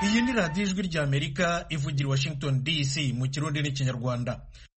iyi ni radiyo ijwi ry'amerika ivugira i washington dc mu kirundi n'ikinyarwanda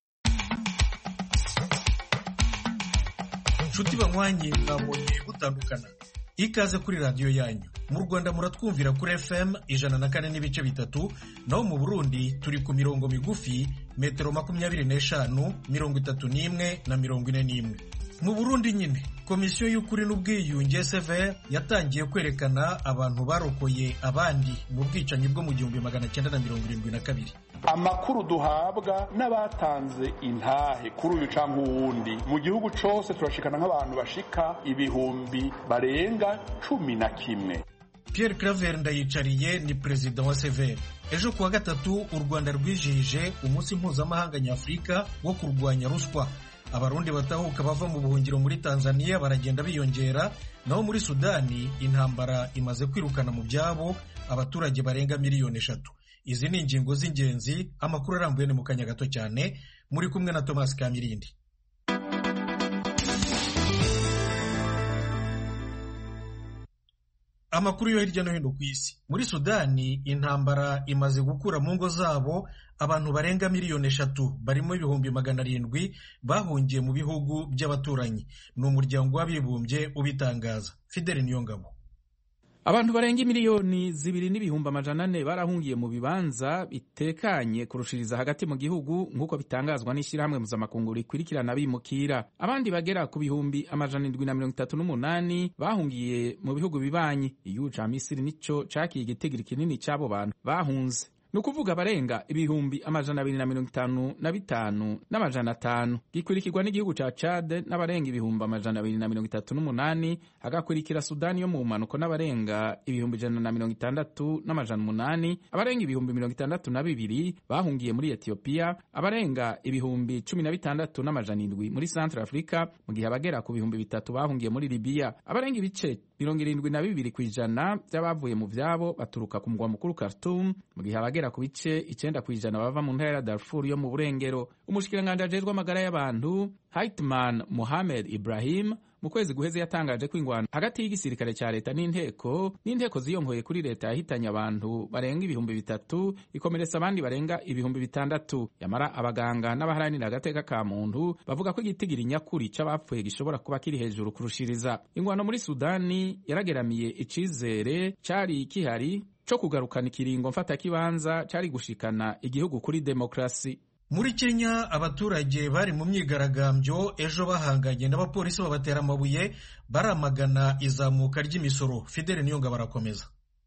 nshuti banywanyi mwabonye gutandukana ikaze kuri radiyo yanyu mu rwanda muratwumvira kuri fm ijana na kane n'ibice bitatu naho mu burundi turi ku mirongo migufi metero makumyabiri n'eshanu mirongo itatu n'imwe na mirongo ine n'imwe mu burundi nyine komisiyo y'ukuri n'ubwiyunge seve yatangiye kwerekana abantu barokoye abandi mu bwicanyi bwo mu gihumbi magana cyenda na mirongo irindwi na kabiri amakuru duhabwa n'abatanze intahe kuri uyu cyangwa uwundi mu gihugu cyose turashikana nk'abantu bashika ibihumbi barenga cumi na kimwe Pierre Claver Ndayicariye ni perezida wa Sever ejo kuwa gatatu u Rwanda rwijihije umunsi mpuzamahanga nyafurika wo kurwanya ruswa abarundi batahuka bava mu buhungiro muri Tanzania baragenda biyongera naho muri Sudani intambara imaze kwirukana mu byabo abaturage barenga miliyoni eshatu izi ni ingingo z'ingenzi amakuru arambuye ni mu kanya gato cyane muri kumwe na Thomas Kamirindi amakuru yo hirya no hino ku isi muri sudani intambara imaze gukura mu ngo zabo abantu barenga miliyoni eshatu barimo ibihumbi magana arindwi bahungiye mu bihugu by'abaturanyi ni umuryango w'abibumbye ubitangaza fideli niyongabo abantu barenga miliyoni zibiri n'ibihumbi amajana ane barahungiye mu bibanza bitekanye kurushiriza hagati mu gihugu nk'uko bitangazwa n'ishyirahamwe mpuzamakungu rikurikirana bimukira abandi bagera ku bihumbi amajana indwi na mirongo itatu n'umunani bahungiye mu bihugu bibanyi igihugu ca misiri nico cakiye igitigiri kinini c'abo bantu bahunze ni ukuvuga abarenga ibihumbi amajana abiri na mirongo itanu na bitanu n'amajana atanu gikurikirwa n'igihugu ca cade n'abarenga ibihumbi amajana abiri na mirongo itatu n'umunani hagakurikira sudani yo mu mpanuko n'abarenga ibihumbi ijana na mirongo itandatu n'amajana umunani abarenga ibihumbi mirongo itandatu na bibiri bahungiye muri etiyopiya abarenga ibihumbi cumi na bitandatu n'amajana indwi muri centre africa mu gihe abagera ku bihumbi bitatu bahungiye muri libiya abarenga ibice mirongo irindwi na bibiri ku ijana by'abavuye mu vyabo baturuka ku mugwa mukuru khartoum mu gihe abagera ku bice icenda ku ijana bava mu ntara ya Darfur yo mu burengero umushikiranganji ajejwe amagara y'abantu Haitman Mohamed Ibrahim mu kwezi guheze yatangaje ko ingwano hagati y'igisirikare cya leta n'inteko n'inteko ziyongoye kuri leta yahitanye abantu barenga ibihumbi bitatu ikomeretsa abandi barenga ibihumbi bitandatu yamara abaganga n'abaharanira agateka ka muntu bavuga ko igitigiri nyakuri c'abapfuye gishobora kuba kiri hejuru kurushiriza ingwano muri sudani yarageramiye icizere cari kihari co kugarukana ikiringo mfatakibanza cari gushikana igihugu kuri demokrasi muri kenya abaturage bari mu myigaragambyo ejo bahanganye n'abapolisi babatera amabuye baramagana izamuka ry'imisoro fidele niyonga barakomeza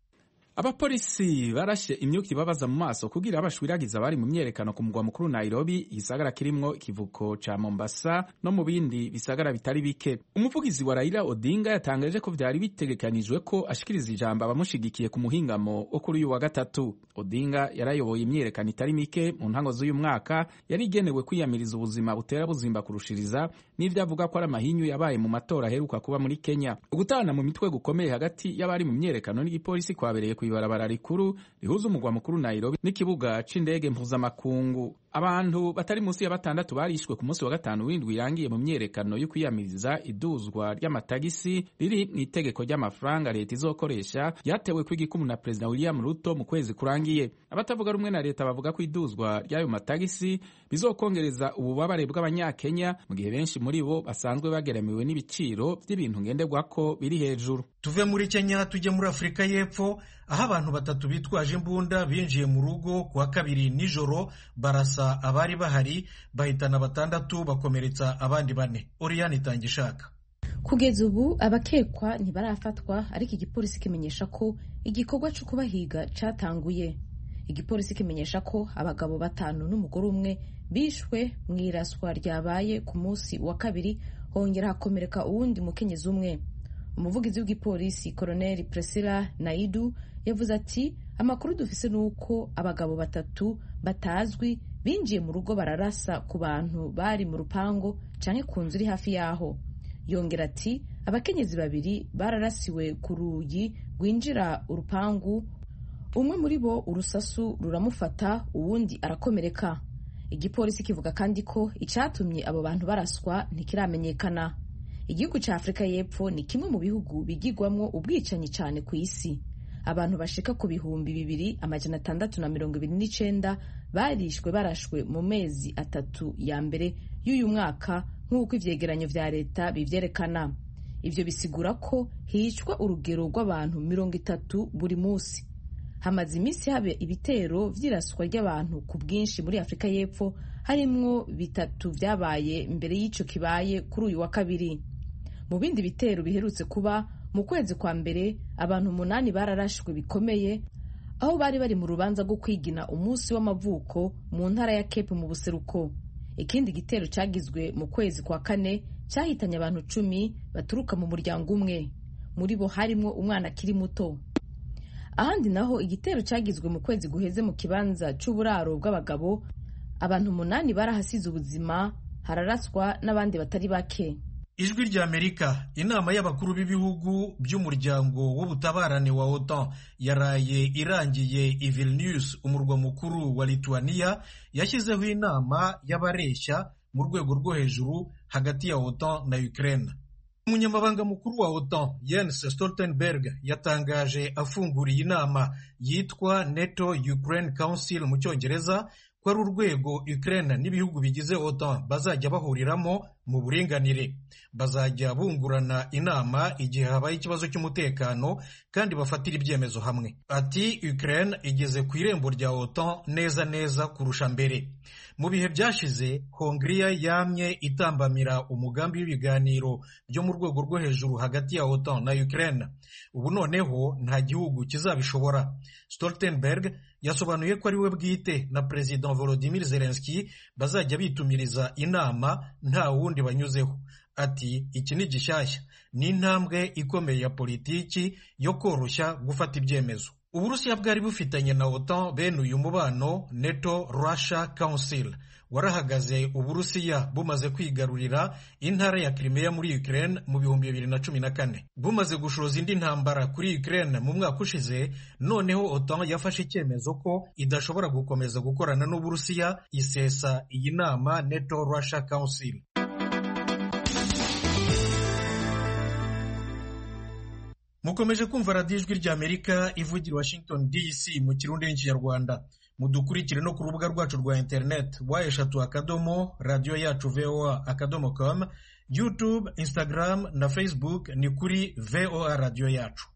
abapolisi barashe imyuka ibabaza mu maso kugira bashwiragiza abari mu myerekano ku mugwa mukuru Nairobi igisagara kirimwo ikivuko ca Mombasa no mu bindi bisagara bitari bike umuvugizi wa Raila Odinga yatangaje ko vyari bitegekanijwe ko ashikiriza ijambo abamushigikiye ku muhingamo wo kuri uyu wa gatatu Odinga yarayoboye imyerekano itari mike mu ntango z'uyu mwaka yari igenewe kwiyamiriza ubuzima butera buzimba kurushiriza n'ivyo avuga ko ari amahinyu yabaye mu matora aheruka kuba muri Kenya ugutana mu mitwe gukomeye hagati y'abari mu myerekano n'igipolisi kwabereye ibarabara rikuru rihuza umugwa mukuru Nairobi n'ikibuga c'indege mpuzamakungu abantu batari munsi ya batandatu barishwe ku munsi wa gatanu w'indwi irangiye mu myerekano yo kwiyamiriza iduzwa ry'amatagisi riri mu itegeko ry'amafaranga leta izokoresha ryatewe kw'igikumu na perezida William Ruto mu kwezi kurangiye abatavuga rumwe na leta bavuga ko iduzwa ry'ayo matagisi bizokongereza ububabare bw'abanyakenya mu gihe benshi muri bo basanzwe bageramiwe n'ibiciro by'ibintu ngenderwako biri hejuru tuve muri Kenya tujye muri Afurika y'Epfo aho abantu batatu bitwaje imbunda binjiye mu rugo kuwa kabiri nijoro barasa abari bahari bahitana batandatu bakomeretsa abandi bane Oriane Itangishaka kugeza ubu abakekwa ntibarafatwa ariko igipolisi kimenyesha ko igikorwa cyo kubahiga cyatanguye igipolisi kimenyesha ko abagabo batanu n'umugore umwe bishwe mu iraswa ryabaye ku munsi wa kabiri hongera hakomereka uwundi mukenyezi umwe umuvugizi w'igipolisi koroneli Priscilla Naidu yavuze ati amakuru dufise ni uko abagabo batatu batazwi binjiye mu rugo bararasa ku bantu bari mu rupango canke ku nzu iri hafi yaho yongera ati abakenyezi babiri bararasiwe ku rugi rwinjira urupangu umwe muri bo urusasu ruramufata uwundi arakomereka igipolisi kivuga kandi ko icatumye abo bantu baraswa ntikiramenyekana igihugu cya afurika y'epfo ni kimwe mu bihugu bigirwamwo ubwicanyi cyane ku isi abantu bashika ku bihumbi bibiri amajana atandatu na mirongo ibiri n'icenda barishwe barashwe mu mezi atatu ya mbere y'uyu mwaka nk'uko ivyegeranyo vya leta bivyerekana ivyo bisigura ko hicwa urugero rw'abantu mirongo itatu buri munsi hamaze iminsi haba ibitero vy'iraswa ry'abantu ku bwinshi muri afurika y'epfo harimwo bitatu vyabaye mbere y'ico kibaye kuri uyu wa kabiri mu bindi bitero biherutse kuba mu kwezi kwa mbere abantu umunani bararashwe bikomeye aho bari bari mu rubanza rwo kwigina umunsi w'amavuko mu ntara ya Cape mu buseruko ikindi gitero cyagizwe mu kwezi kwa kane cyahitanye abantu cumi baturuka mu muryango umwe muri bo harimwo umwana akiri muto ahandi naho igitero cyagizwe mu kwezi guheze mu kibanza cy'uburaro bw'abagabo abantu umunani barahasize ubuzima hararaswa n'abandi batari bake ijwi ry'amerika inama y'abakuru b'ibihugu by'umuryango w'ubutabarane wa otan yaraye irangiye i vilnius umurwa mukuru wa lituania yashyizeho inama y'abareshya mu rwego rwo hejuru hagati ya otan na ukraine umunyamabanga mukuru wa otan Jens Stoltenberg yatangaje afunguriye inama yitwa NATO Ukraine Council mu cyongereza ko ari urwego Ukraine n'ibihugu bigize OTAN bazajya bahuriramo mu buringanire bazajya bungurana inama igihe habaye ikibazo cy'umutekano kandi bafatira ibyemezo hamwe ati Ukraine igeze ku irembo rya OTAN neza neza kurusha mbere mu bihe byashize Hongria yamye itambamira umugambi w'ibiganiro byo mu rwego rwo hejuru hagati ya OTAN na Ukraine ubu noneho nta gihugu kizabishobora Stoltenberg yasobanuye ko ari we bwite na Perezida Volodymyr Zelensky bazajya bitumiriza inama nta wundi banyuzeho ati iki ni gishyashya ni intambwe ikomeye ya politiki yo koroshya gufata ibyemezo uburusiya bwari bufitanye na otan bene uyu mubano neto russia council warahagaze uburusiya bumaze kwigarurira intara ya Crimea muri Ukraine mu bihumbi bibiri na cumi na kane bumaze gushoza indi ntambara kuri Ukraine mu mwaka ushize noneho OTAN yafashe icyemezo ko idashobora gukomeza gukorana n'uburusiya isesa iyi nama NATO Russia Council mukomeje kumva radiyo ijwi ry'amerika ivugira washington dc mu kirundi n'ikinyarwanda mudukurikire no ku rubuga rwacu rwa interineti wa eshatu akadomo radiyo yacu voa akadomo com youtube instagram na facebook ni kuri voa radiyo yacu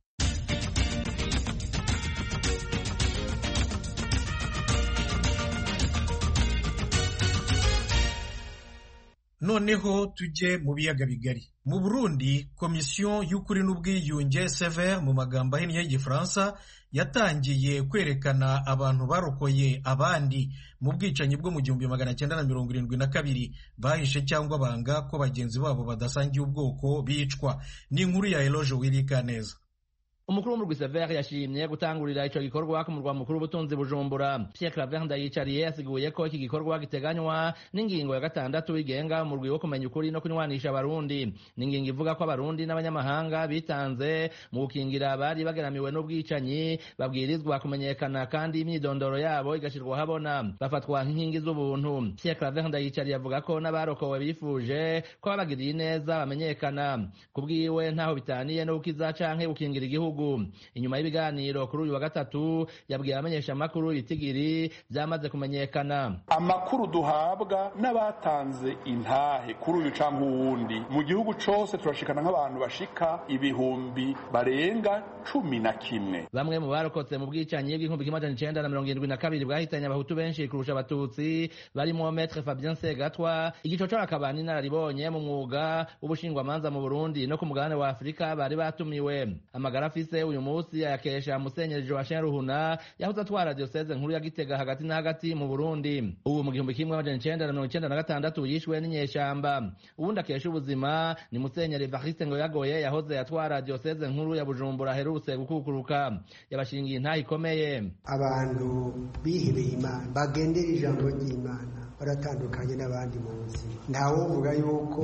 noneho tujye mu biyaga bigari mu burundi komisiyo y'ukuri n'ubwiyunge sever mu magambo ahinnye y'igifaransa yatangiye kwerekana abantu barokoye abandi mu bwicanyi bwo mu gihumbi magana cyenda na mirongo irindwi na kabiri bahishe cyangwa banga ko bagenzi babo badasangiye ubwoko bicwa ni inkuru ya eloge wirika neza umukuru w'umurwi severe yashimye gutangurira ico gikorwa ku murwa mukuru w'ubutunzi bujumbura pierre claver ndayicariye yasiguye ko iki gikorwa giteganywa n'ingingo ya gatandatu igenga umurwi wo kumenya ukuri no kunywanisha abarundi ni ingingo ivuga ko abarundi n'abanyamahanga bitanze mu gukingira abari bageramiwe n'ubwicanyi babwirizwa kumenyekana kandi imyidondoro yabo igashyirwa habona bafatwa nk'inkingi z'ubuntu pierre claver ndayicariye avuga ko n'abarokowe bifuje ko babagiriye neza bamenyekana ku bwiwe ntaho bitaniye no gukiza canke gukingira igihugu inyuma y'ibiganiro kuri uyu wa gatatu yabwiye abamenyeshamakuru itigiri byamaze kumenyekana amakuru duhabwa n'abatanze intahe kuri uyu canke uwundi mu gihugu cose turashikana nk'abantu bashika ibihumbi barenga cumi na kimwe bamwe mu barokotse mu bwicanyi bw'inkumbi kimwe amajana icenda na mirongo irindwi na kabiri bwahitanye abahutu benshi kurusha abatutsi barimo metre fabien segatwa igico c'abakaba n'inararibonye mu mwuga w'ubushingwamanza mu burundi no ku mugabane wa afurika bari batumiwe amagara afise uyu munsi ayakesha musenyeri joachim ruhuna yahoze atwara dioseze nkuru ya gitega hagati na hagati mu burundi ubu mu gihumbi kimwe amajana icenda na mirongo icenda na gatandatu yishwe n'inyeshamba uwundi akesha ubuzima ni musenyeri evariste ngo yagoye yahoze atwara dioseze nkuru ya bujumbura aherutse gukukuruka yabashingiye intaha ikomeye abantu bihebeye imana bagendera ijambo ry'imana baratandukanye n'abandi mu buzima ntawovuga yuko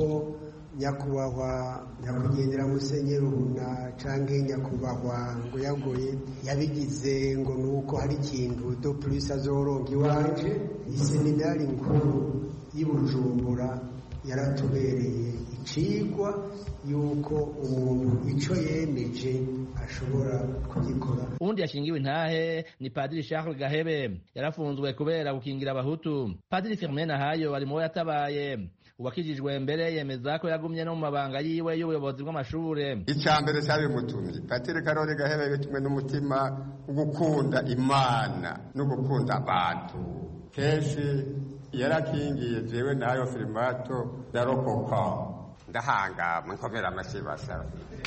nyakubahwa nyakwigendera musenyeri rubuna canke nyakubahwa ngo yagoye yabigize ngo nuko hari ikintu do plus azoronka iwanje iseminari nkuru y'i bujumbura yaratubereye icigwa yuko umuntu ico yemeje ashobora kugikora uwundi yashingiwe intahe ni padiri charles gahebe yarafunzwe kubera gukingira abahutu padiri firmin nahayo ari mubo yatabaye uwakijijwe mbere yemeza ko yagumye no mu mabanga yiwe y'ubuyobozi bw'amashure icya mbere cyabimutumye patiri karori gahebe bitumwe n'umutima wo gukunda imana no gukunda abantu kenshi yarakingiye jewe nayo firimato ndarokoka ndahangama nkomera amashyi basaba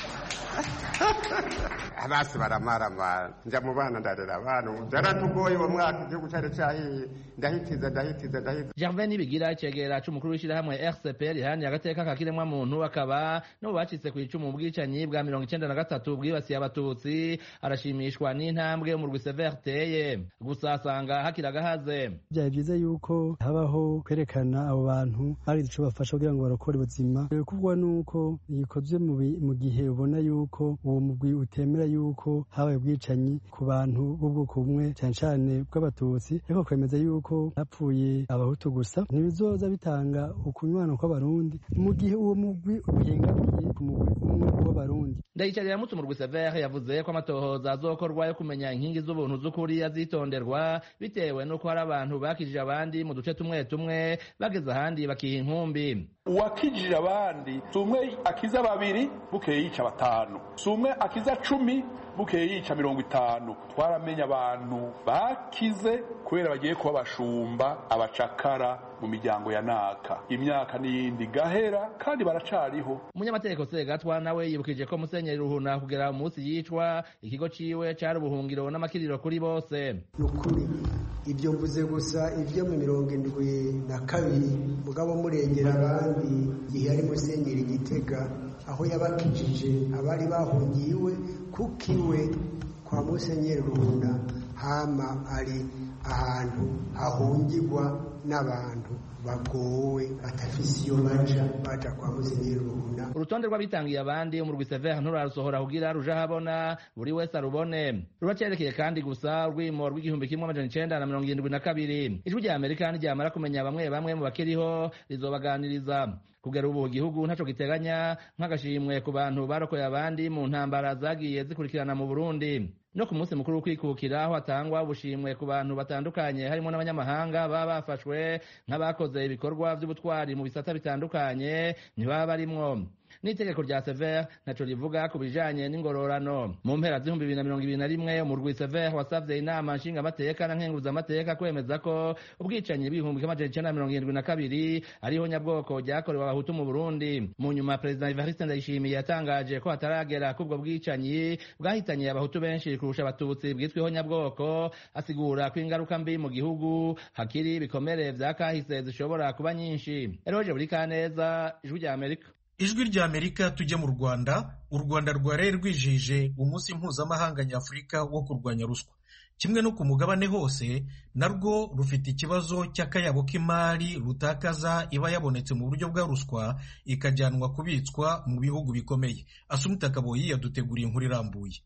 abasi baramaramara nja mu bana ndarera abana byaratugoye uwo mwaka igihugu cyari cyahiye ndahitiza ndahitiza ndahitiza gervin nibigira icegera c'umukuru w'ishirahamwe rcp riharanira agateka ka kiremwamuntu akaba no bacitse ku icumu ubwicanyi bwa mirongo icenda na gatatu bwibasiye abatutsi arashimishwa n'intambwe umurwi sever teye gusa asanga hakiri agahaze byari byiza yuko habaho kwerekana abo bantu hari ico bafasha kugira ngo barokore ubuzima kuvugwa nuko gikozwe mu gihe ubona yuko uwo mugwi utemera yuko habaye ubwicanyi ku bantu b'ubwoko bumwe cyane cyane bw'abatutsi ariko kwemeza yuko hapfuye abahutu gusa ntibizoza bitanga ukunywana kw'abarundi mu gihe uwo mugwi uhengamiye ku mugwi umwe w'abarundi ndayicarira mutse umurwi sever yavuze ko amatohoza azokorwa yo kumenya inkingi z'ubuntu z'ukuri azitonderwa bitewe n'uko hari abantu bakijije abandi mu duce tumwe tumwe bageze ahandi bakiha inkumbi uwakijije abandi si umwe akiza babiri bukeye yica batanu si umwe akiza cumi bukeye yica mirongo itanu twaramenye abantu bakize kubera bagiye kuba abashumba abacakara mu miryango ya naka imyaka n'iyindi gahera kandi baracariho umunyamategeko segatwa nawe yibukije ko musenyeri ruhuna kugera umunsi yicwa ikigo ciwe cari ubuhungiro n'amakiriro kuri bose ni ukuri ibyo mvuze gusa ibyo mu mirongo indwi na kabiri mugabo murengera abandi igihe yari musenyeri gitega aho yabakijije abari bahungiye iwe kuko iwe kwa musenyeri ruhuna hama ari ahantu hahungirwa n'abantu bagowe batafise iyo baja baja kwa musenyeri ruhuna urutonde rw'abitangiye abandi umurwi sever nturarusohora kugira ruje ahabona buri wese arubone ruracerekeye kandi gusa urwimo rw'igihumbi kimwe amajana icenda na mirongo irindwi na kabiri ijwi rya amerika niryamara kumenya bamwe bamwe mu bakiriho rizobaganiriza kugera ubu igihugu ntaco giteganya nk'agashimwe ku bantu barokoye abandi mu ntambara zagiye zikurikirana mu burundi no ku munsi mukuru w'ukwikukira aho hatangwa ubushimwe ku bantu batandukanye harimo n'abanyamahanga baba bafashwe nk'abakoze ibikorwa by'ubutwari mu bisata bitandukanye ntibaba barimwo n'itegeko rya sever ntaco rivuga ku bijanye n'ingororano mu mpera z'ibihumbi bibiri na mirongo ibiri na rimwe umurwi sever wasavye inama nshingamateka na nkenguzamateka kwemeza ko ubwicanyi bw'ibihumbi kimwe amajana icenda na mirongo irindwi na kabiri ariho nyabwoko ryakorewe abahutu mu burundi mu nyuma perezida evariste ndayishimiye yatangaje ko hataragera k'ubwo bwicanyi bwahitanye abahutu benshi kurusha abatutsi bwitweho nyabwoko asigura ko ingaruka mbi mu gihugu hakiri ibikomere vya kahise zishobora kuba nyinshi eroje buri kaneza ijwi rya amerika ijwi rya amerika tujye mu rwanda u rwanda rwaraye rwijije umunsi mpuzamahanga nyafurika wo kurwanya ruswa kimwe no ku mugabane hose narwo rufite ikibazo cy'akayabo k'imari rutakaza iba yabonetse mu buryo bwa ruswa ikajyanwa kubitswa mu bihugu bikomeye asumita kaboyi yaduteguriye inkuru irambuye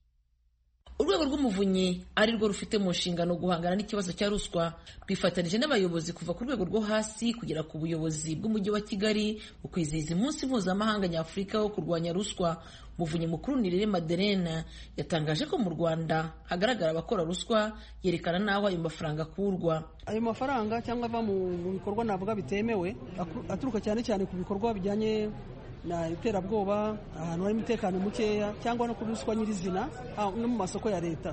urwego rw'umuvunyi ari rwo rufite mu nshingano guhangana n'ikibazo cya ruswa rwifatanije n'abayobozi kuva ku rwego rwo hasi kugera ku buyobozi bw'umujyi wa kigali mu kwizihiza umunsi mpuzamahanga nyafurika wo kurwanya ruswa umuvunyi mukuru nirere maderena yatangaje ko mu rwanda hagaragara abakora ruswa yerekana n'aho ayo mafaranga akurwa ayo mafaranga cyangwa ava mu bikorwa navuga bitemewe aturuka cyane cyane ku bikorwa bijyanye na iterabwoba ahantu hari umutekano mukeya cyangwa no kuri ruswa nyirizina no mu masoko ya leta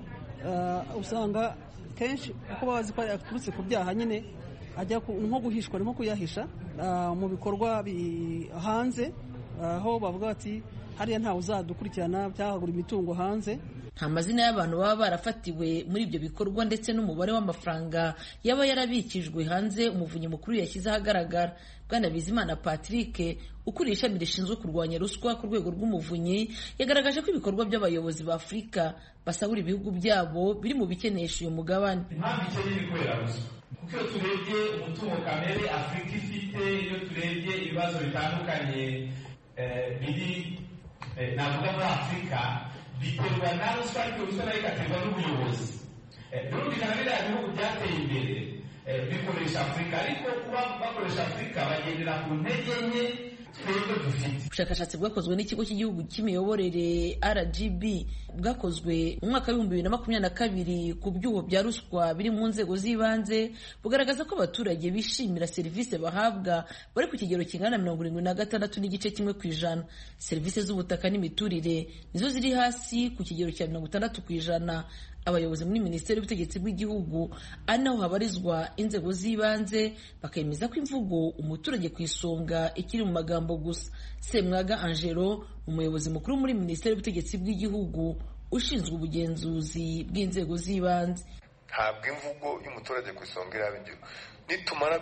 usanga kenshi uko bazi ko yaturutse ku byaha nyine ajya nko guhishwa nko kuyahisha mu bikorwa hanze aho bavuga bati hariya ntawe uzadukurikirana byahagura imitungo hanze nta mazina y'abantu baba barafatiwe muri ibyo bikorwa ndetse n'umubare w'amafaranga yaba yarabikijwe hanze umuvunyi mukuru yashyize ahagaragara bwana bizimana patrick ukuriye ishami rishinzwe kurwanya ruswa ku rwego rw'umuvunyi yagaragaje ko ibikorwa by'abayobozi ba afurika basahura ibihugu byabo biri mu bikenesha uyu mugabane impamvu ikeneye kubera ruswa kuko iyo turebye umutungo kamere afurika ifite iyo turebye ibibazo bitandukanye biri navuga muri afurika biterwa na ruswa ariko ruswa nayo igaterwa n'ubuyobozi birumvikana biriya bihugu byateye imbere bikoresha afurika ariko kuba bakoresha afurika bagendera ku ntege nke twebwe dufite ubushakashatsi bwakozwe n'ikigo cy'igihugu cy'imiyoborere rgb bwakozwe mu mwaka w'ibihumbi bibiri na makumyabiri na kabiri ku byuho bya ruswa biri mu nzego z'ibanze bugaragaza ko abaturage bishimira serivisi bahabwa bari ku kigero kingana na mirongo irindwi na gatandatu n'igice kimwe ku ijana serivisi z'ubutaka n'imiturire nizo ziri hasi ku kigero cya mirongo itandatu ku ijana abayobozi muri minisiteri y'ubutegetsi bw'igihugu ari naho habarizwa inzego z'ibanze bakemeza ko imvugo umuturage ku isonga ikiri mu magambo gusa semwaga angelo umuyobozi mukuru muri minisiteri y'ubutegetsi bw'igihugu ushinzwe ubugenzuzi bw'inzego z'ibanze ntabwo imvugo y'umuturage ku isonga iraba ingiro nitumara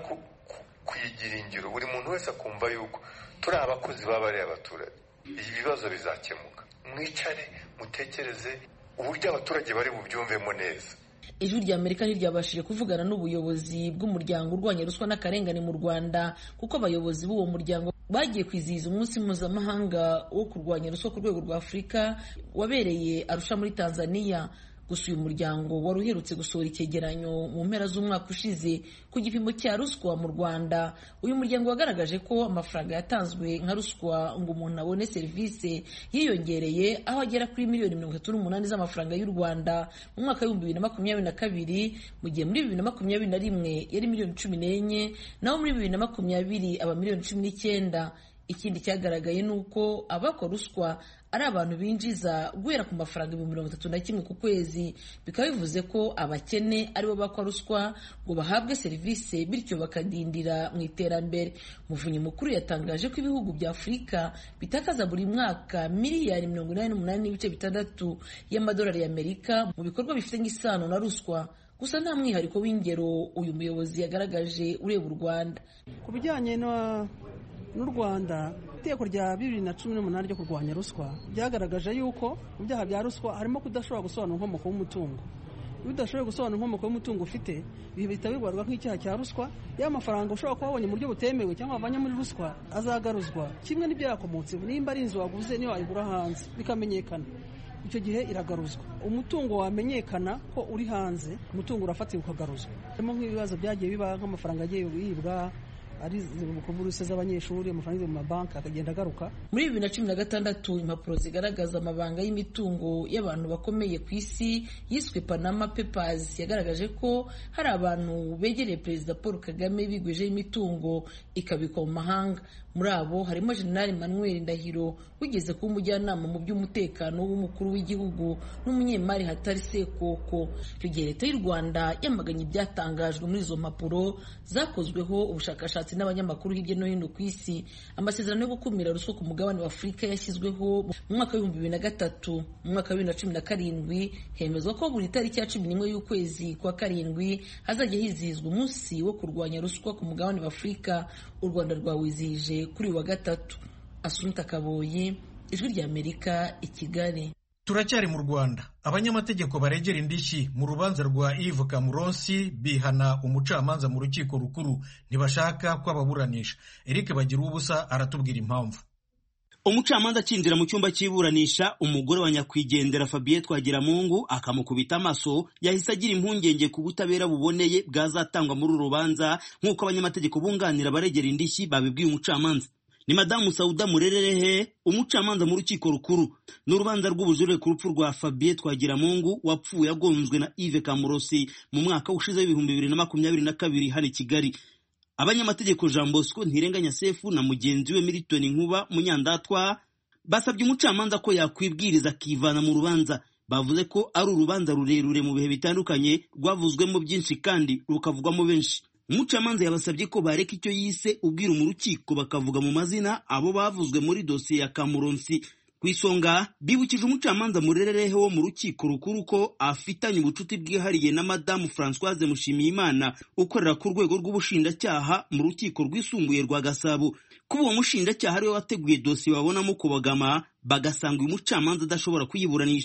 kuyigira ingiro buri muntu wese akumva yuko turi abakozi b'abariya abaturage ibibazo bizakemuka mwicare mutekereze uburyo abaturage bari bubyumvemo neza ijwi rya amerika ntiryabashije kuvugana n'ubuyobozi bw'umuryango urwanya ruswa n'akarengane mu rwanda kuko abayobozi b'uwo muryango bagiye kwizihiza umunsi mpuzamahanga wo kurwanya ruswa ku rwego rwa afurika wabereye arusha muri tanzania gusa uyu muryango wari uherutse gusohora icyegeranyo mu mpera z'umwaka ushize ku gipimo cya ruswa mu rwanda uyu muryango wagaragaje ko amafaranga yatanzwe nka ruswa ngo umuntu abone serivisi yiyongereye aho agera kuri miliyoni mirongo itatu n'umunani z'amafaranga y'u rwanda mu mwaka w'ibihumbi bibiri na makumyabiri na kabiri mu gihe muri bibiri na makumyabiri na rimwe yari miliyoni cumi n'enye naho muri bibiri na makumyabiri aba miliyoni cumi n'icyenda ikindi cyagaragaye ni uko abakora ruswa ari abantu binjiza guhera ku mafaranga ibihumbi mirongo itatu na kimwe ku kwezi bikaba bivuze ko abakene aribo bakwa ruswa ngo bahabwe serivisi bityo bakadindira mu iterambere muvunyi mukuru yatangaje ko ibihugu bya afurika bitakaza buri mwaka miliyari mirongo inani n'umunani n'ibice bitandatu y'amadolari y'amerika mu bikorwa bifitanye isano na ruswa gusa nta mwihariko w'ingero uyu muyobozi yagaragaje ureba u rwanda ku bijyanye n'u rwanda iteko rya bibiri na cumi n'umunani ryo kurwanya ruswa ryagaragaje yuko mu byaha bya ruswa harimo kudashobora gusobanura inkomoko y'umutungo iyo udashoboye gusobanura inkomoko y'umutungo ufite bihita bibarwa nk'icyaha cya ruswa ya mafaranga ushobora kuba wabonye mu buryo butemewe cyangwa wavanye muri ruswa azagaruzwa kimwe n'ibyo yakomotse nimba ari inzu waguze niyo wayigura hanze bikamenyekana icyo gihe iragaruzwa umutungo wamenyekana ko uri hanze umutungo urafatirwa ukagaruzwa harimo nk'ibibazo byagiye biba nk'amafaranga agiye yibwa ari buruse z'abanyeshuri amafaranga mu mabanki akagenda agaruka muri bibiri na cumi na gatandatu impapuro zigaragaza amabanga y'imitungo y'abantu bakomeye ku isi yiswe panama papers yagaragaje ko hari abantu begereye perezida paul kagame bigwijeho imitungo ikabikwa mu mahanga muri abo harimo generali manuel ndahiro wigeze kuba umujyanama mu by'umutekano w'umukuru w'igihugu n'umunyemari hatari sekoko icyo gihe leta y'u rwanda yamaganye ibyatangajwe muri izo mpapuro zakozweho ubushakashatsi n'abanyamakuru hirya no hino ku isi amasezerano yo gukumira ruswa ku mugabane wa afurika yashyizweho mu mwaka w'ibihumbi bibiri na gatatu mu mwaka wa bibiri na cumi na karindwi hemezwa ko buri tariki ya cumi n'imwe y'ukwezi kwa karindwi hazajya hizihizwa umunsi wo kurwanya ruswa ku mugabane wa afurika u rwanda rwawizihije kuri uyu wa gatatu asunta kaboyi ijwi ry'amerika i kigali turacyari mu rwanda abanyamategeko baregera indishyi mu rubanza rwa Yves Kamuronsi bihana umucamanza mu rukiko rukuru ntibashaka ko ababuranisha Eric bagira ubusa aratubwira impamvu umucamanza akinjira mu cyumba cy'iburanisha umugore wa nyakwigendera Fabien Twagiramungu akamukubita amaso yahise agira impungenge ku butabera buboneye bwazatangwa muri uru rubanza nk'uko abanyamategeko bunganira baregera indishyi babibwiye umucamanza ni madamu Sauda Murererehe umucamanza mu rukiko rukuru n'urubanza rw'ubujurire ku rupfu rwa Fabien Twagiramungu wapfuye agonzwe na Yves Kamurosi mu mwaka ushize w'ibihumbi bibiri na makumyabiri na kabiri hano i Kigali abanyamategeko Jean Bosco Ntirenganya Sefu na mugenzi we Milton Nkuba Munyandatwa basabye umucamanza ko yakwibwiriza akivana mu rubanza bavuze ko ari urubanza rurerure mu bihe bitandukanye rwavuzwemo byinshi kandi rukavugwamo benshi umucamanza yabasabye ko bareka icyo yise ubwira mu rukiko bakavuga mu mazina abo bavuzwe muri dosiye ya Kamuronsi ku isonga bibukije umucamanza murererehe wo mu rukiko rukuru ko afitanye ubucuti bwihariye na madamu Françoise Mushimiyimana ukorera ku rwego rw'ubushinjacyaha mu rukiko rwisumbuye rwa Gasabo kuba uwo mushinjacyaha ariwe wateguye dosiye babonamo kubagama bagasanga uyu mucamanza adashobora kuyiburanisha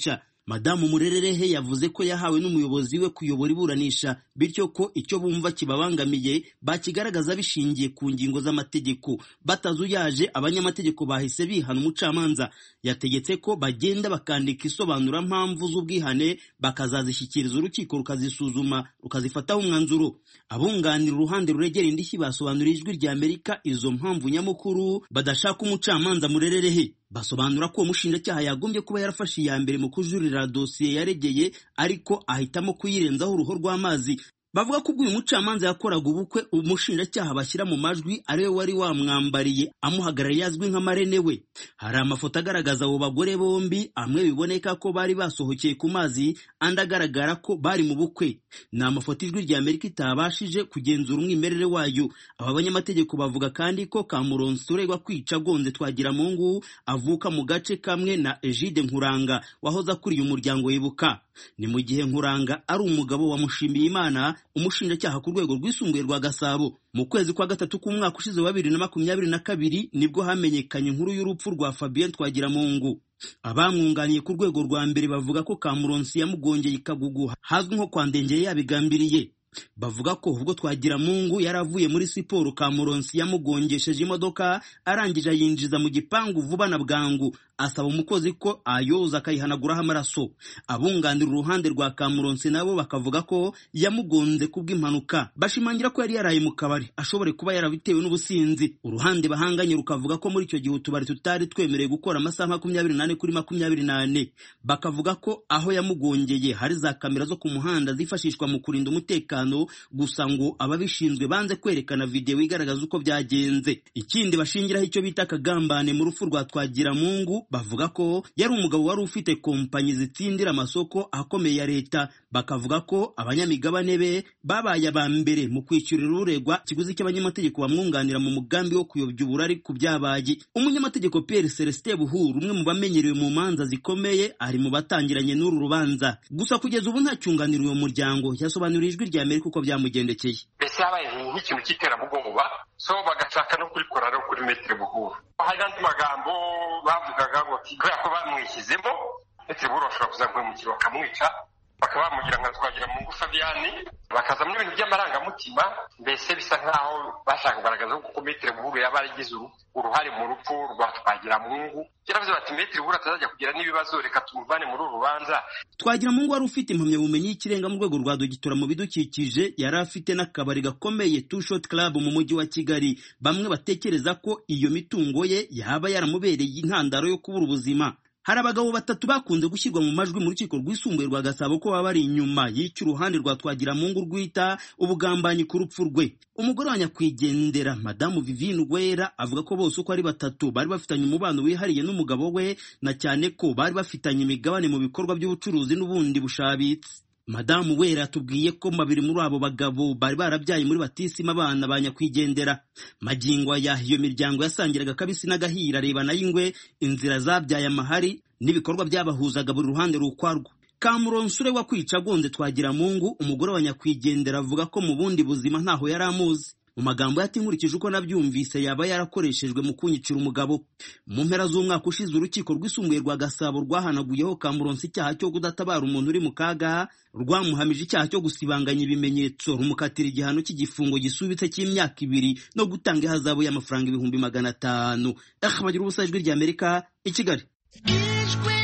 madamu murererehe yavuze ko yahawe n'umuyobozi we kuyobora iburanisha bityo ko icyo bumva kibabangamiye bakigaragaza bishingiye ku ngingo z'amategeko batazuyaje abanyamategeko bahise bihana umucamanza yategetse ko bagenda bakandika isobanurampamvu z'ubwihane bakazazishyikiriza urukiko rukazisuzuma rukazifataho umwanzuro abunganira uruhande ruregera indishyi basobanuriye ijwi rya amerika izo mpamvu nyamukuru badashaka umucamanza murererehe basobanura ko uwo mushinjacyaha yagombye kuba yarafashe iya mbere mu kujurira dosiye yaregeye ariko ahitamo kuyirenzaho uruhu rw'amazi bavuga ko ubwo uyu mucamanza yakoraga ubukwe umushinjacyaha bashyira mu majwi ariwe wari wamwambariye amuhagarariye azwi nka marene we hari amafoto agaragaza abo bagore bombi amwe biboneka ko bari basohokeye ku mazi andi agaragara ko bari mu bukwe ni amafoto ijwi rya amerika itabashije kugenzura umwimerere wayo aba banyamategeko bavuga kandi ko kamuronsi uregwa kwica agonze twagiramungu avuka mu gace kamwe na egide nkuranga wahoze akuriye umuryango wibuka ni mu gihe nkuranga ari umugabo wa mushimiyimana umushinjacyaha ku rwego rwisumbuye rwa gasabo mu kwezi kwa gatatu k'umwaka ushize wa bibiri na makumyabiri na kabiri nibwo hamenyekanye inkuru y'urupfu rwa fabien twagiramungu abamwunganiye ku rwego rwa mbere bavuga ko kamuronsi yamugongeye ikagugu hazwi nko kwa ndengeye yabigambiriye bavuga ko ubwo twagiramungu yari avuye muri siporo kamuronsi yamugongesheje imodoka arangije ayinjiza mu gipangu vuba na bwangu asaba umukozi ko ayoza akayihanaguraho amaraso abunganira uruhande rwa kamuronsi nabo bakavuga ko yamugonze kubw'impanuka bashimangira ko yari yaraye mu kabari ashobore kuba yarabitewe n'ubusinzi uruhande bahanganye rukavuga ko muri icyo gihe utubari tutari twemerewe gukora amasaha makumyabiri n'ane kuri makumyabiri n'ane bakavuga ko aho yamugongeye hari za kamera zo ku muhanda zifashishwa mu kurinda umutekano gusa ngo ababishinzwe banze kwerekana videwo igaragaza uko byagenze ikindi bashingiraho icyo bita akagambane mu rupfu rwa twagiramungu bavuga ko yari umugabo wari ufite kompanyi zitsindira amasoko akomeye ya leta bakavuga ko abanyamigabane be babaye aba mbere mu kwishyurira uregwa ikiguzi cy'abanyamategeko bamwunganira mu mugambi wo kuyobya uburari ku byabaye umunyamategeko Pierre Celestin Buhuru umwe mu bamenyerewe mu manza zikomeye ari mu batangiranye n'uru rubanza gusa kugeza ubu nta cyunganira uwo muryango yasobanuriye ijwi rya Amerika uko byamugendekeye mbese habaye nk'ikintu cy'iterabwoba so bagashaka no kurikora no kuri metero buhuru hari n'andi magambo bavugaga ngo kubera ko bamwishyizemo metero buhuru bashobora kuzamwimukira bakamwica bakaba bamugira nka twagira mu ngufu Fabiani bakazamo ibintu by'amarangamutima mbese bisa nk'aho bashaka kugaragaza ko metero buhuru yaba yaragize uruhare mu rupfu rwa twagiramungu byaravuze bati metero buhuru atazajya kugira n'ibibazo reka tumuvane muri uru rubanza twagiramungu wari ufite impamyabumenyi y'ikirenga mu rwego rwa dogitora mu bidukikije yari afite n'akabari gakomeye two shot club mu mujyi wa kigali bamwe batekereza ko iyo mitungo ye yaba yaramubereye intandaro yo kubura ubuzima hari abagabo batatu bakunze gushyirwa mu majwi mu rukiko rwisumbuye rwa gasabo ko baba bari inyuma y'icyo uruhande rwa twagiramungu rwita ubugambanyi ku rupfu rwe umugore wa nyakwigendera madamu vivine wera avuga ko bose uko ari batatu bari bafitanye umubano wihariye n'umugabo we na cyane ko bari bafitanye imigabane mu bikorwa by'ubucuruzi n'ubundi bushabitse madamu wera yatubwiye ko babiri muri abo bagabo bari barabyaye muri batisima abana ba nyakwigendera magingo aya iyo miryango yasangiraga akabisi n'agahira arebana y'ingwe inzira zabyaye amahari n'ibikorwa byabahuzaga buri ruhande rukwarwo kamuronsure wa kwica agonze twagira mungu umugore wa nyakwigendera avuga ko mu bundi buzima ntaho yari amuzi mu magambo yati nkurikije uko nabyumvise yaba yarakoreshejwe mu kunyicira umugabo mu mpera z'umwaka ushize urukiko rwisumbuye rwa gasabo rwahanaguyeho kamuronsi icyaha cyo kudatabara umuntu uri mu kaga rwamuhamije icyaha cyo gusibanganya ibimenyetso rumukatira igihano cy'igifungo gisubitse cy'imyaka ibiri no gutanga ihazabu y'amafaranga ibihumbi magana atanu bagira ubusa ijwi rya amerika i kigali ijwi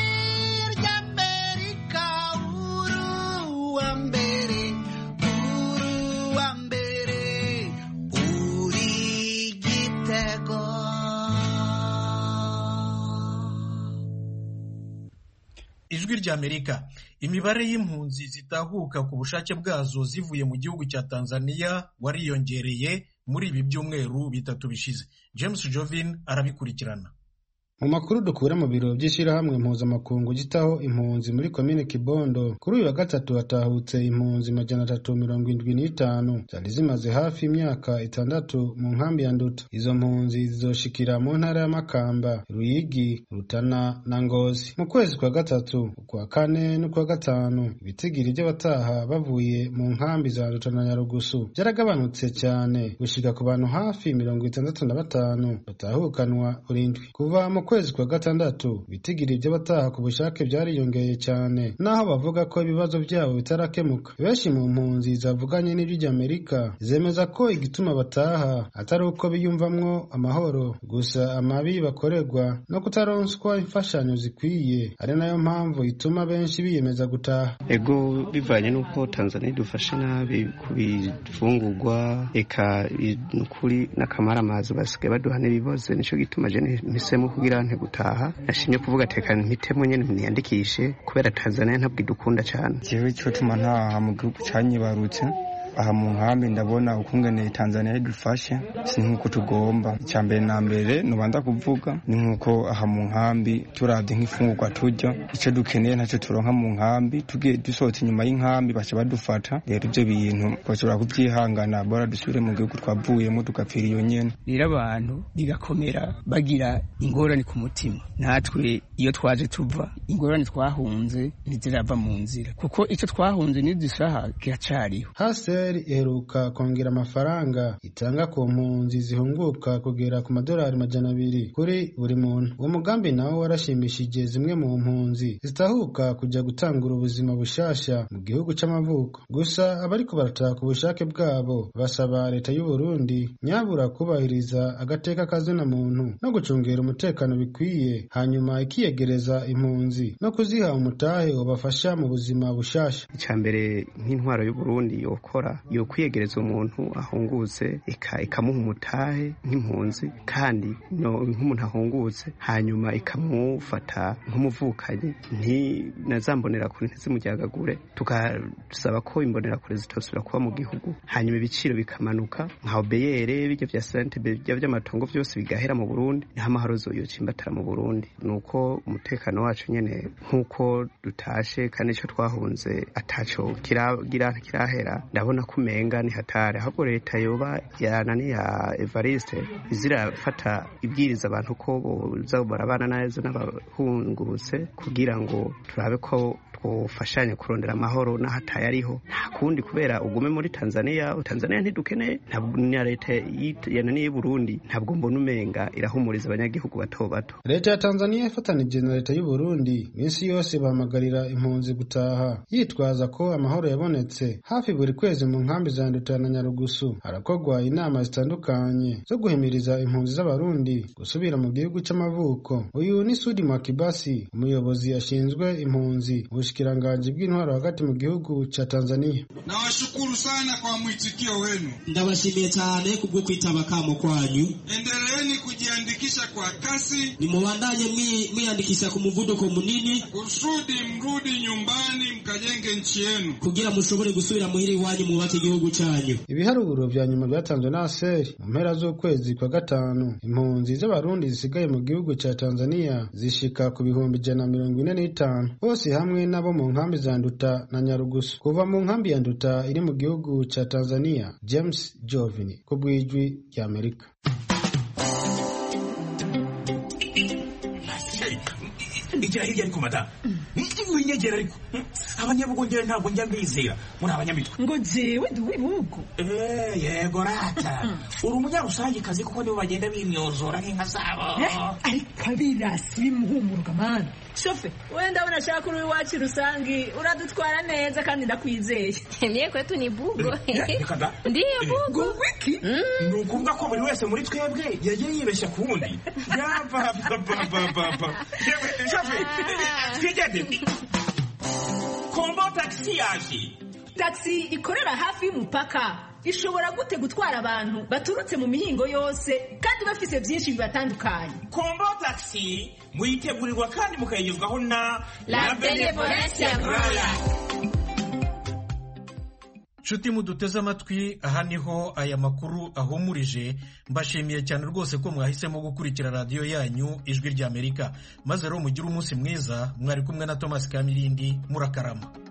ry'amerika uruwa mbere uruwa mbere uri igitego ijwi rya amerika imibare y'impunzi zitahuka ku bushake bwazo zivuye mu gihugu cya tanzania wariyongereye muri ibi byumweru bitatu bishize james jovin arabikurikirana mu makuru dukura mu biro by'ishyirahamwe mpuzamakungu gitaho impunzi muri komine kibondo kuri uyu wa gatatu hatahutse impunzi majana atatu mirongo indwi n'itanu zari zimaze hafi imyaka itandatu mu nkambi ya nduta izo mpunzi zizoshikira mu ntara y'amakamba ruyigi rutana na ngozi mu kwezi kwa gatatu ukwa kane n'ukwa gatanu ibitigiri by'abataha bavuye mu nkambi za nduta na nyarugusu byaragabanutse cyane gushika ku bantu hafi mirongo itandatu na batanu batahukanwa urindwi kuva mu kwezi kwa gatandatu ibitigiri by'abataha ku bushake byariyongeye cyane naho bavuga ko ibibazo byabo bitarakemuka benshi mu mpunzi zavuganye n'ijwi ry'amerika zemeza ko igituma bataha atari uko biyumvamwo amahoro gusa amabi bakorerwa no kutaronswa imfashanyo zikwiye ari nayo mpamvu ituma benshi biyemeza gutaha ego bivanye n'uko tanzania idufashe nabi ku bifungurwa eka nukuri n'akamaramazi basigaye baduha n'ibibazo nicyo gituma je mpisemo kugira nte gutaha nashimye kuvuga tekana mpitemo nyene niyandikishe kubera tanzania ntabwo idukunda cyane jewe ico tuma ntaha mu gihugu canyibarutse aha mu nkambi ndabona ukungene tanzania idufashe si nk'uko tugomba icya mbere na mbere nubanza kuvuga ni nk'uko aha mu nkambi turabye nk'ifungurwa turya icyo dukeneye ntacyo turonka mu nkambi tugiye dusohotse inyuma y'inkambi baca badufata rero ibyo bintu bashobora kubyihangana bora dusubire mu gihugu twavuyemo tugapfira iyo nyene rero abantu bigakomera bagira ingorane ku mutima natwe iyo twaje tuva ingorane twahunze ntizirava mu nzira kuko icyo twahunze n'idusaha kiracariho hasi iheruka kongera amafaranga itanga ku mpunzi zihunguka kugera ku madolari majana abiri kuri buri muntu uwo mugambi nawo warashimishije zimwe mu mpunzi zitahuka kujya gutangura ubuzima bushasha mu gihugu c'amavuko gusa abariko barataha ku bushake bwabo basaba leta y'u Burundi nyabura kubahiriza agateka kazina muntu no gucungera umutekano bikwiye hanyuma ikiyegereza impunzi no kuziha umutahe wabafasha mu buzima bushasha icya mbere nk'intwaro y'u Burundi yokora yo kwiyegereza umuntu ahungutse ikamuha umutahe nk'impunzi kandi nk'umuntu ahungutse hanyuma ikamufata nk'umuvukanyi na za mbonerakure ntizimujyagagure tugasaba ko imbonerakure zitosubira kuba mu gihugu hanyuma ibiciro bikamanuka nka obeyere bijya bya sante bijya by'amatongo byose bigahera mu burundi niho amahoro yocimbatara mu burundi ni uko umutekano wacu nyine nk'uko dutashe kandi icyo twahunze ataco kiragira kirahera ndabona ko umenga ni hatari ahubwo leta yoba yanani ya evariste izirafata ibwiriza abantu ko boza barabana neza n'abahungurutse kugira ngo turabe ko twofashanya kurondera amahoro n'ahataye ariho nta kundi kubera ugume muri tanzania tanzania ntidukeneye na leta yananiye y'u burundi ntabwo mbona umenga irahumuriza abanyagihugu bato bato leta ya tanzania ifatanije na leta y'u burundi minsi yose bahamagarira impunzi gutaha yitwaza ko amahoro yabonetse hafi buri kwezi mu nkambi za nduta na nyarugusu harakorwa inama zitandukanye zo guhimiriza impunzi z'abarundi gusubira mu gihugu c'amavuko uyu ni sudi makibasi umuyobozi ashinzwe impunzi ubushikiranganji bw'intwaro hagati mu gihugu cha tanzania nawashukuru sana kwa mwitikio wenu ndabashimiye cyane kubwo kwitaba kamo kwanyu endeleeni kujiandikisha kwa kasi nimubandanye mwiyandikisha ku muvuduko munini kusudi mrudi nyumbani mkajenge nchi yenu kugira mushobore gusubira muhira iwanyu mwubake igihugu cyanyu ibiharuro vya nyuma byatanzwe na aseri mu mpera z'ukwezi kwa gatanu impunzi z'abarundi zisigaye mu gihugu ca tanzania zishika ku bihumbi ijana na mirongo ine n'itanu bose hamwe n'abo mu nkambi za nduta na nyarugusu kuva mu nkambi ya nduta iri mu gihugu ca tanzania james jovini ku bw'ijwi ry'amerika igira hirya ariko madamu winyegera ariko abanyabugongera ntabwo njya mbizera muri abanyamitwe ngo jewe ndi uw'ibihugu yego rata uri umunyarusangikazi kuko nibo bagenda bimyozora nk'inka zabo ariko abirasi bimuhumuruka mani shofe wenda ndabona ashaka uri iwacu rusangi uradutwara neza kandi ndakwizeye mie kwetu ni bugo ndiyo bugo wiki ni ukuvuga ko buri wese muri twebwe yagiye yibeshya ku wundi yapapapapapa shofe twigende kombo tagisi yaje tagisi ikorera hafi y'umupaka ishobora gute gutwara abantu baturutse mu mihingo yose kandi bafise byinshi bibatandukanye kombo tagisi muyitegurirwa kandi mukayigezwaho na la benevolencia royal nshuti muduteze amatwi aha niho aya makuru ahumurije mbashimiye cyane rwose ko mwahisemo gukurikira radiyo yanyu ijwi ry'amerika maze rero mugire umunsi mwiza mwari kumwe na thomas kamirindi murakarama